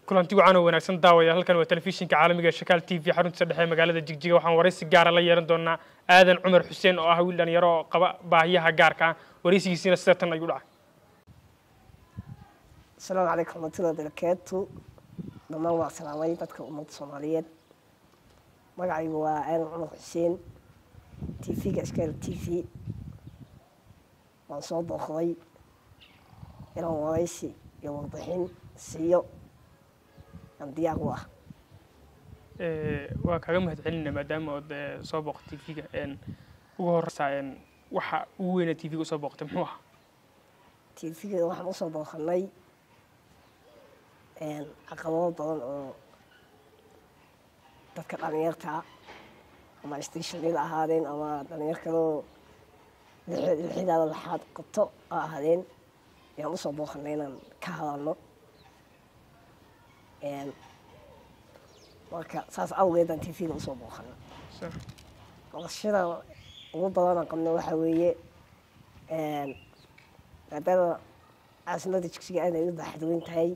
kulanti wacan oo wanaagsan daawaya halkan waa telefishinka caalamiga ee shakaal t v xaruntiisa dhexe ee magaalada jigjiga waxaan waraysi gaara la yeelan doonaa aadan cumar xuseen oo ah wiil dhalinyaro oo qaba baahiyaha gaarka ah waraysigiisiina sida tan ayuu dhacay asalaamu calaykum raxmatullahi barakaatu dhammaan waa salaamay dadka ummadda soomaaliyeed magacaygu waa aadan cumar xuseen t v-ga iskaal t v waan soo booqday inaan waraysi iyo warbixin siiyo aan diyaar u ah waa kaaga mahad celinaa maadaama ood soo booqtay t v-ga ugu horeysaa waxa ugu weynaa t v-ga usoo booqtay muxuu ahaa t v-ga waxaan usoo booqanay caqabado badan oo dadka dhalinyarta ama stationada ahaadeen ama dhalinyar kaloo lixidaada laxaad qabto a ahaadeen ayaan usoo booqanay inaan ka hadalno marka saas awgeedaan t v-ga usoo booqana qabashada ugu badanaan qabno waxaa weeye maadaama caasimada jigsiga aad ay u baaxadweyn tahay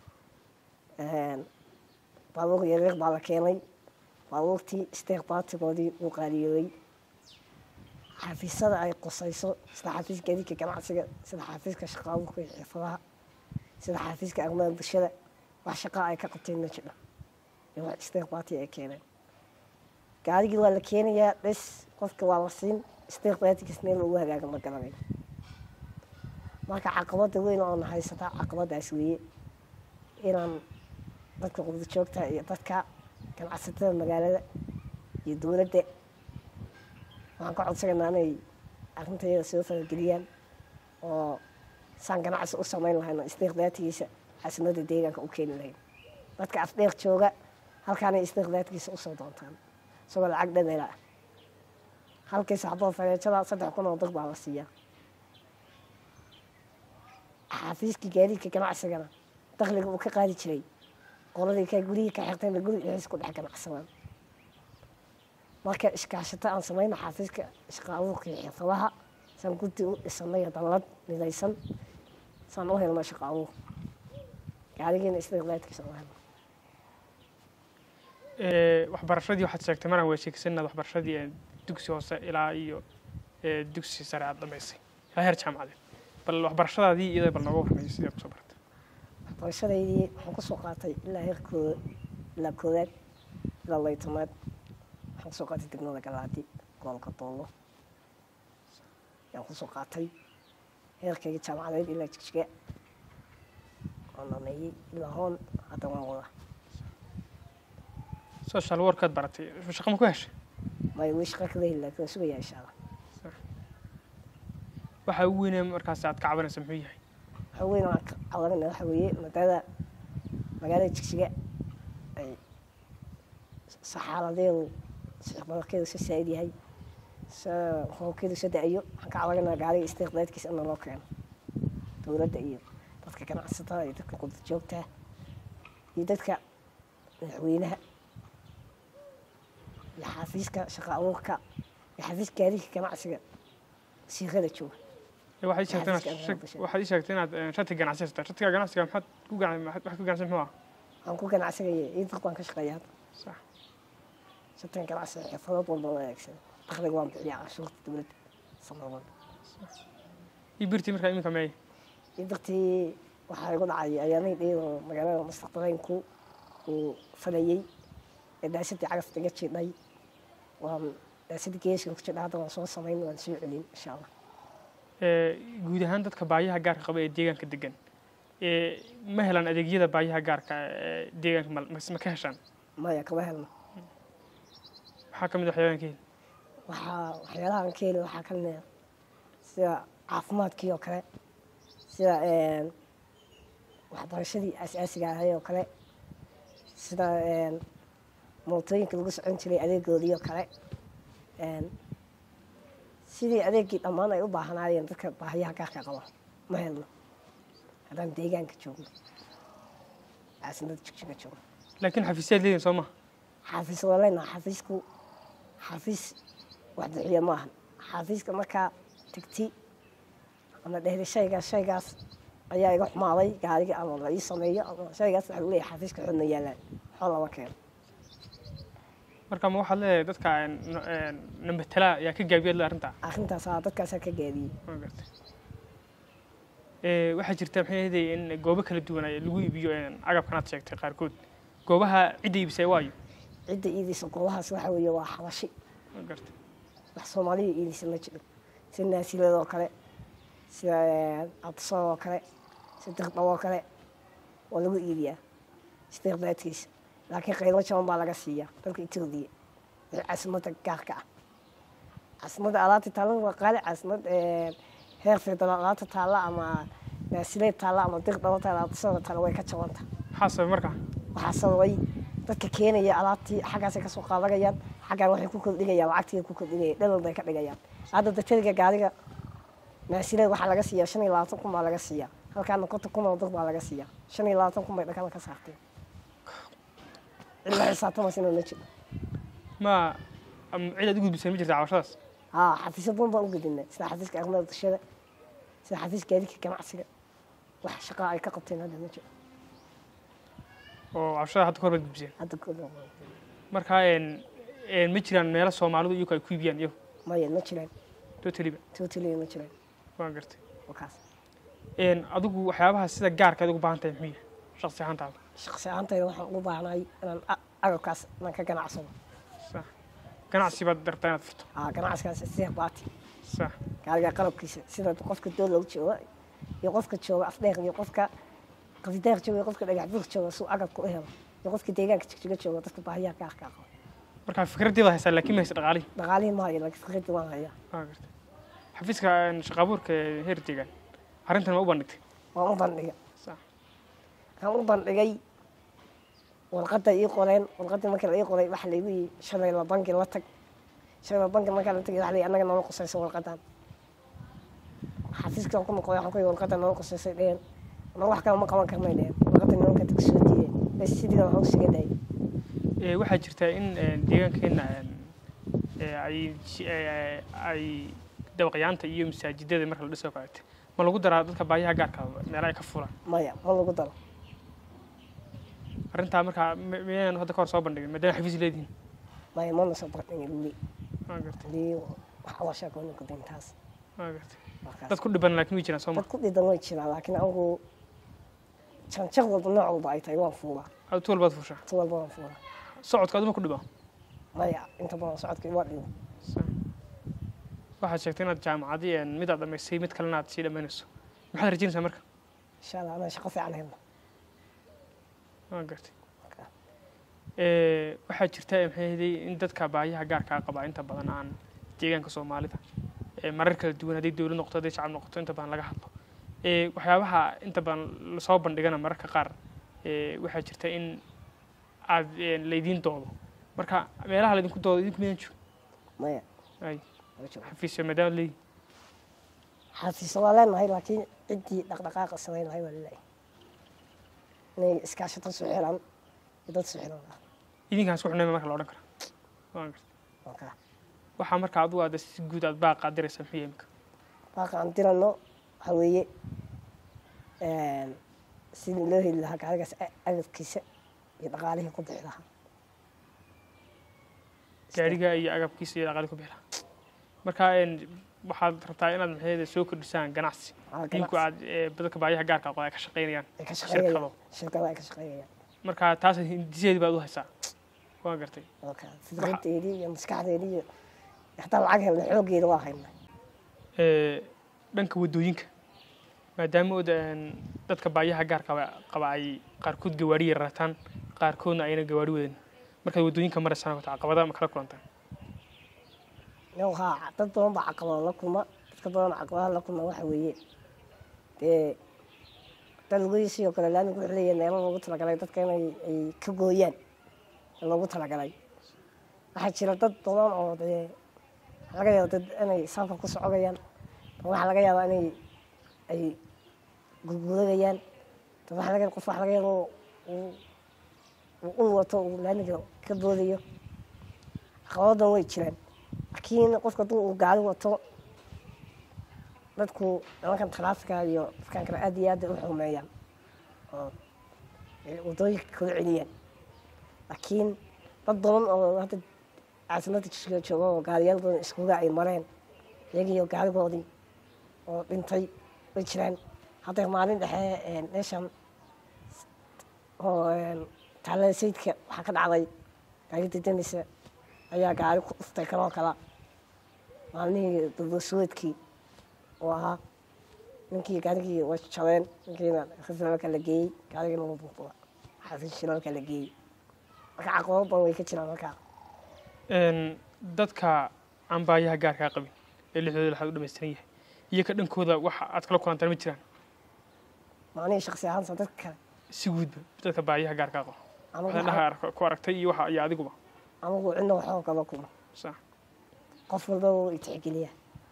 baabuur yareer baa la keenay baabuurtii steer baatigoodii uu qaaliyoobay xafiisyada ay qusayso sida xafiiska gaadiidka ganacsiga sida xafiiska shaqaabuurka iyo xirfadaha sida xafiiska arrimaha bulshada wax shaqaa ay ka qabteen ma jidho iyo wax steer baati ay keeneen gaarigii waa la keenayaa dhis qofka waa la siin steer baatigas meel ugu hagaaga ma garanayo marka caqabada weyn oona haysataa caqabadaas weeye inaan dadka qurda joogta iyo dadka ganacsatada magaalada iyo dowladda waxaan ka codsanaynaa inay arrintayada soo farageliyaan oo saan ganacsi u samayn lahayn oo istiiqdaatigiisa caasimada deegaanka u keeni lahayn dadka afdheer jooga halkaanay istiiqdaatigiisa usoo doontaan isagoo lacag dhamela ah halkii saxboo fareejada saddex kun oo dad baa la siiyaa xafiiskii gaadiidka ganacsigana dakliga uu ka qaadi jiray qoladii ka gurihii ka xirtayna guri dhexdiis ku dhex ganacsadaan marka iskaashato aan samayno xafiiska shaqaabuurka iyo xirfadaha saan guddi u dhisanay dallad midaysan saan u helno shaqaabuur gaarigiina istiqlaadkiisa u helno waxbarashadii waxaad sheegtay maraan weesheegsan inaad waxbarashadii dugsi hoose ilaa iyo dugsi sare aad dhamaysay ilaa heer jaamacadeed bal waxbarashadaadii iyada bal nooga warramay sidee kusoo baratay waxbarashadaydii waxaan kusoo qaatay ilaa heerkooda ilaa koowaad ilaa laytamaad waxaan kusoo qaatay degmada galaadi gobolka doolo ayaan kusoo qaatay heerkayga jaamacadeed ilaa jigjiga waan dhameeyey ilaa hoon hadda waan wada social workaad baratay shaqa ma ku heshay may wii shaqa kada heli laakiin waan sugayaa insha allah waxa ugu weynee markaas aad ka cabanaysa muxuu yahay waxa weyn aan ka cabanayna waxa weeye maadaama magaalada jigjiga ay saxaaladeedu sixbadarkeedu sa saa'id yahay sa roobkeedu sa da-ayo waxaan ka cabanayna gaariga istiiqdaadkiisa ina loo keeno dowladda iyo dadka ganacsatada iyo dadka qudda joogta iyo dadka madaxweynaha iyo xafiiska shaqa abuurka iyo xafiiska gaadiidka ganacsiga siiqada jooga waxaad ii sheegtay inaad shati ganacsi haysata shatiga ganacsiga maxaad ku waxaad ku ganacsan muxuu ah waxaan ku ganacsigaya iidiq baan ka shaqeeya hadda sax shatigan ganacsiga xirfadood walba oo adeegsada dakhliga waan bixiyaa canshuurta dowladda sanad ii birtii markaa iminka meey iidiqtii waxaa igu dhacay ayaamay dhiyadoo magaalada mustaqbaleynku uu falayey ee daasadii cagafta iga jiidhay waan daasadii geeska ku jidha hadda waan soo samayn waan soo celin insha allah guud ahaan dadka baayaha gaarka qaba ee deegaanka degan ma helaan adeegyada baayaha gaarka ee deegaanka ma ka heshaan maya kama helno maxaa ka mid waxyaabahan ka heli waxaa waxyaalahan ka heli waxaa ka mid ah sida caafimaadkii oo kale sida waxbarashadii asaasiga ahay oo kale sida mootooyinka lagu socon jiray adeegoodii oo kale sidii adeegii dhammaan ay u baahnaayeen dadka baahiyaha gaarka qaba ma helno haddaan deegaanka joogno caasimada jigjiga joogno laakiin xafiisyaad leedihin soo maha xafiis waa leenaha xafiisku xafiis wax bixiya ma ahan xafiiska markaa tegti ama dhehda shaygaas shaygaas ayaa iga xumaaday gaariga ama la ii sameeyo ama shaygaas waxaa lagu leeyahay xafiiska xodna yaalaan xoo lama keeno marka ma waxaad leedahay dadka nambatala yaa ka gaabiyad le arrintaa arrintaas aa dadkaasaa ka gaadiyey Waa gartay. Ee, waxaa jirta maxay ahayd in goobo kala duwan ay lagu iibiyo een, agabkan aad sheegtay qaarkood goobaha cidda iibisay waayo cidda iidisa goobahaas waxa weeye waa xabashi Waa gartay. wax soomaaliya iidisa ma jiro sida naasiladoo kale sida abtisoodoo kale sida dirdhaboo kale waa lagu iibiyaa istiqdaadkiisa laakiin qiimo jaban baa laga siiyaa dalka etoobiya wixii caasimadda gaarka ah caasimadda alaabta taalla waa qaali caasimad heer federaal alaabta taalla ama naasileed taalla ama dirdhabo taalla abtisooda taalla way ka jabanta maxaa sabay marka waxaa sababay dadka keenaya alaabtii xaggaasay kasoo qaadanayaan xaggaan waxay ku kordhigayaan lacagtii ku kordhigayaan dhalal bay ka dhigayaan hadda daktariga gaariga naasileed waxaa laga siiyaa shan iyo labaatan kun baa laga siiyaa halkaana konton kun oo dad baa laga siiyaa shan iyo labaatan kun bay dhakada ka saarteen cidla xisaabtamasina ma jiro ma am cid aad u gudbisay ma jirta cabashadaas haa xafiisyo badan baan u gudinay sida xafiiska arrimaha bulshada sida xafiiska gaadiidka ganacsiga wax shaqaa ay ka qabteen hadda ma jiro oo cabashada hadda kahor baad gudbiseen hadda kooda marka een, een, ma jiraan meelo soomaalidu iyagu ay ku iibiyaan iyagu maya ma jiraan totaliba totally ma jiraan waan gartay wakaas Een, adigu waxyaabaha sida gaarka aad ugu baahan tahay muxuu yahay shaqsi ahaantaada shaqsi ahaantayda waxaan ugu baahnahay inaan a- agabkaas inaan ka ganacsado sax ganacsi baad dartaa inaad furto aa ganacsigaas sida baati sax gaariga qalabkiisa sida qofka doolow jooga iyo qofka jooga afdheer iyo qofka qafideer jooga iyo qofka dhagax buur jooga suu agabka u helo iyo qofka deegaanka jigjiga jooga dadka baahiyaha gaarka ah qaba marka fikraddeeda haysaa laakiin ma haysa dhaqaalihi dhaqaalihii ma hayo laakiin fikrada waan hayaa waa gartay xafiiska een, shaqo abuurka ee heer deegaan arrintan ma u bandhigtay waan u bandhigay sax waxaan u bandhigay warqadda ii qoreen warqaddii markii la ii qoray waxa laygu yii shabeella bangi la tag shabeella bangi markaa la tagay waxa la yii annaga noola qusaysa warqaddan xafiiska ku noqday waxaan ku yii warqadda noola qusaysay dheheen annaga wax kale ma qaban karnay dheheen warqadda nimanka tag soo diideen bas sidii waxaan u siga dayay Ee, waxaa jirta in een, deegaankeena een, ee, ay ji- ee, ay dabaqyaanta iyo masaajidada marka la dhiso kaleete ma lagu daraa dadka baahiyaha gaarka ah meelaha ay ka fulaan maya ma lagu daro arrintaa markaa m- miyaynan hadda ka hor soo bandhigin maadaama xafiis leedihin maya mana soo bandhigin weli waa gartay hadii wax waa sheekooni ku dayn taas waa gartay markaas dad ku dhiban laakiin way jiraan soo ma dad ku dhidan way jiraan laakiin anigu janjaq walba nooc walba ay tahay waan fuulaa aad tu walbaad fuushaa si walba waan fuulaa socodka aduma ku dhiba maya inta badan socodka waa dhibo waxaad sheegtay inaad jaamacadii een, mid aad dhamaysay mid kalena aad sii dhammaynayso maxaad rajaynaysaa marka insha allah anaa shaqo fiican helno waa gartay Ee, waxaa jirta maxay ahayd in dadka baahiyaha gaarka ah qaba inta badan aan deegaanka soomaalida ee marar kala duwan hadday dowlad noqoto hadday shacab noqoto inta badan laga hadlo Ee, waxyaabaha inta badan lasoo bandhigana mararka qaar ee, waxaa jirta in aad een, laydiin doodo marka meelaha laydinku doodo idinku midan jiro maya ay ma jiro xafiisyo maadaama leeyihin xafiiso waa leenahay laakiin ciddii dhaqdhaqaaqa samayn lahay waa laleeyahay inay iskaashato su xiran iyo dad su xiran ah idinkaan isku xunayma marka la odhan kara waa gartay marka waxaa marka adigu aad si guud aad baaqaa diraysa muxuu yahay imika baaqa aan dirano waxa weeye sidii loo heli lahaa gaarigaas a- agabkiisa iyo dhaqaalihii ku bixi lahaa gaariga iyo agabkiisa iyo dhaqaali ku bixla marka een, waxaad rabtaa inaad maxay soo kordhisaan ganacsi Aa, idinku ganacsi. aad ee, dadka baayaha gaarka aqoon ay ka shaqaynayaan ay ka shirkado. shaqeeyayaan shirkado ay ka shaqeeyayaan marka taas hindiseedi baad u haysaa waa gartay marka fikradeedii iyo maskaxdeedii iyo hataa lacag helna xooggeeda waa haynaa Ee, dhanka waddooyinka maadaama ood een, dadka baayaha gaarka qaba- qaba ay qaarkood gawaari yarataan qaarkoodna ayna gawaari wadan markaad waddooyinka maraysaan wata caqabada ma kala kulantaan Yow, haa dad badan baa caqabado la kulma dadka badan caqabadaha la kulma waxa weeye dee dad lugihi sidoo kale laamigu wuxuu leeyahay meelo loogu talagalay dadka inay ay ka gooyaan ee loogu talagalay waxaa jira dad badan oo dee waxaa laga yaaba dad inay saafka ku socogayaan dad waxaa laga yaabaa inay ay gurguuragayaan dad waxaa laga qof waxaa laga yaaba uu uu ul wato uu laamiga ka boodayo caqabadan way jiraan laakiin qofka hadduu uu gaari wato dadku nimankan taraafika iyo dadkan kale aad iyo aad ay u xumeeyaan oo ay wadooyinka kala celiyaan laakiin dad badan oo hadda caasimada jisiga jooga oo gaariyaal badan iskuga ay mareen iyagiiyo gaarigoodii oo dhintay way jiraan hadda maalin dhexe meeshan oo taalada sayidka waxaa ka dhacday gaari dedanaysa ayaa gaari ku dhuftay kanoo kala maalmihii dulbasuweedkii oo ahaa ninkii gaarigii way jabeen ninkiina rifalka la geeyey gaarigiina wuu buuqda xafiis shilalka la geeyey marka caqabado badan way ka jiraan markaa dadka aan baayaha gaarkaa qabin ee lixdooda laxaad u dhamaystiran yahay iyo ka dhankooda waxa aad kala kulantaan ma jiraan macnihii shaksi ahaansa dadka kale si guudba dadka baayaha gaarkaa qaba anigu waxaad waxaa- dhaha ku aragtay iyo waxa iyo adiguba anigu cidna waxoo kala kuma sax qof walba wuu itixgeliyaa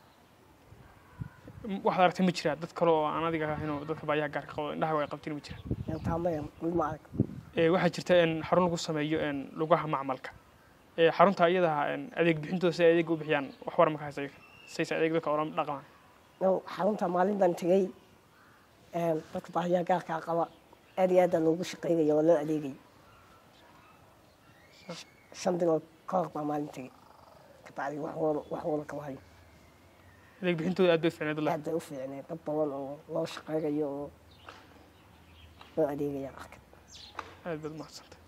waxaad aragtay ma jiraa dad kale oo aan adiga ahayn oo dadka baayaha gaarka qabo indhaha ay qabtiin ma jiraan taamaya weli ma arag Ee, waxaa jirta in xarun lagu sameeyo in lugaha macmalka ee xarunta iyada in adeeg bixintooda si ay adeeg u bixiyaan wax war ma ka haysa iyaga sayse adeeg dadka ola dhaqmaan no xarunta maalin baan tegey dadka baahiyaha gaarkaa qaba aad iyo aada loogu shaqeynaya oo loo adeegaya shan bilood ka hor baa maalin tegey kabacdi wax wada wax wada kama hayo adeeg bixintooda aad bay fiicneed aad bay u fiicneen dad badan oo loo shaqeynayo oo loo adeegaya arka aad baad umahadsantay